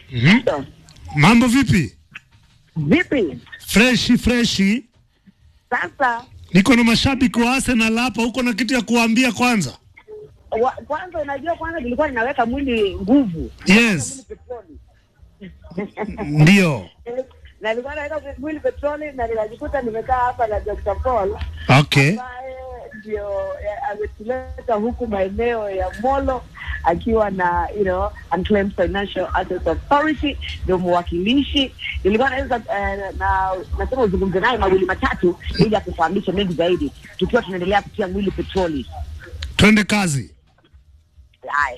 Mhm. Mambo vipi? Vipi Freshi freshi. sasa? Niko na mashabiki wa Arsenal hapa, uko na kitu ya kuambia kwanza? Wa, kwanza unajua, kwanza nilikuwa ninaweka mwili nguvu Yes, petroli ndio. na nilikuwa naweka mwili petroli na nikajikuta nimekaa hapa na Dr. Paul Okay. ambaye ndio eh, ametuleta huku maeneo ya Molo akiwa na you know Unclaimed Financial Assets Authority, ndio mwakilishi. Nilikuwa naweza eh, na nasema uzungumze naye mawili matatu ili akufahamishe mengi zaidi, tukiwa tunaendelea kutia mwili petroli. Twende kazi. Haya.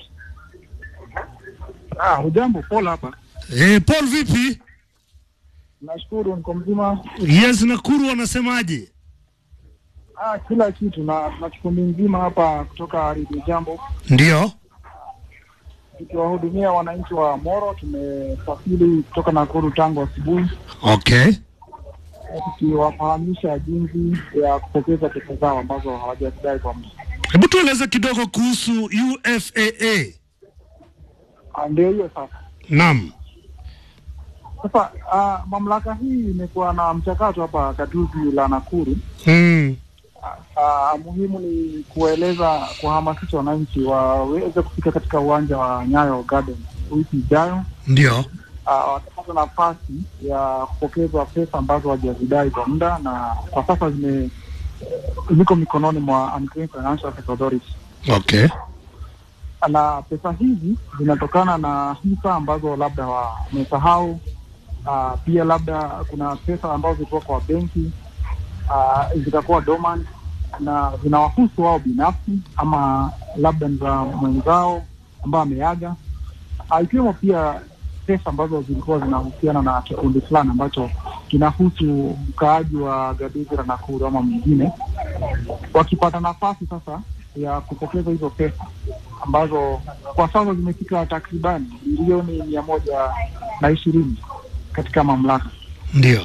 Ah, hujambo Paul hapa. Eh, Paul vipi? Nashukuru niko mzima. Yes, Nakuru wanasemaje? Ah, kila kitu na tuna kikundi nzima hapa kutoka Radio Jambo Ndio. tukiwahudumia wananchi wa Moro. Tumesafiri kutoka Nakuru tangu asubuhi Okay. tukiwafahamisha jinsi ya kupokeza pesa zao ambazo hawajazidai kwa muda. Hebu tueleze kidogo kuhusu UFAA. Ah, Ndio hiyo sasa. Naam. Sasa ah, mamlaka hii imekuwa na mchakato hapa gatuzi la Nakuru. Mm. Ah, muhimu ni kueleza kuhamasisha wananchi waweze kufika katika uwanja wa Nyayo Garden wiki ijayo Ndio. uh, watapata nafasi ya kupokezwa pesa ambazo hawajazidai kwa muda na kwa sasa zime ziko mikononi mwa Unclaimed Financial Assets Authority, Okay. na pesa hizi zinatokana na hisa ambazo labda wamesahau. Uh, pia labda kuna pesa ambazo zilikuwa kwa benki uh, zitakuwa dormant na zinawahusu wao binafsi ama labda ni za mwenzao ambao ameaga, uh, ikiwemo pia pesa ambazo zilikuwa zinahusiana na kikundi fulani ambacho kinahusu mkaaji wa Gaduzi la Nakuru ama mwingine, wakipata nafasi sasa ya kupokeza hizo pesa ambazo kwa sasa zimefika takribani bilioni mia moja na ishirini katika mamlaka. Ndio.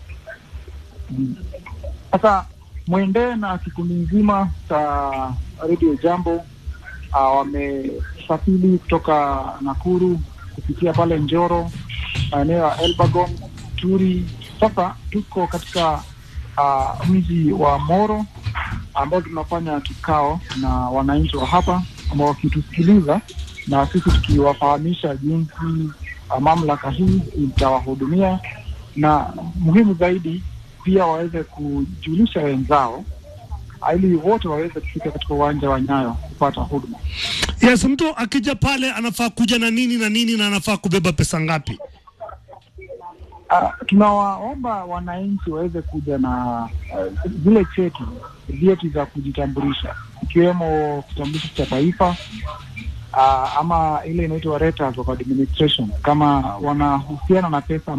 Sasa mwendee na kikundi nzima cha Radio Jambo uh, wamesafiri kutoka Nakuru kupitia pale Njoro, maeneo ya Elbagon, Turi. Sasa tuko katika uh, mji wa Moro ambao tunafanya kikao na wananchi wa hapa ambao wakitusikiliza na sisi tukiwafahamisha jinsi uh, mamlaka hii itawahudumia na muhimu zaidi pia waweze kujulisha wenzao ili wote waweze kufika katika uwanja wa Nyayo kupata huduma. Yes, mtu akija pale anafaa kuja na nini na nini na anafaa kubeba pesa ngapi? Uh, tunawaomba wananchi waweze kuja na uh, zile cheti vyeti za kujitambulisha ikiwemo kitambulisho cha taifa uh, ama ile inaitwa letters of administration kama wanahusiana na pesa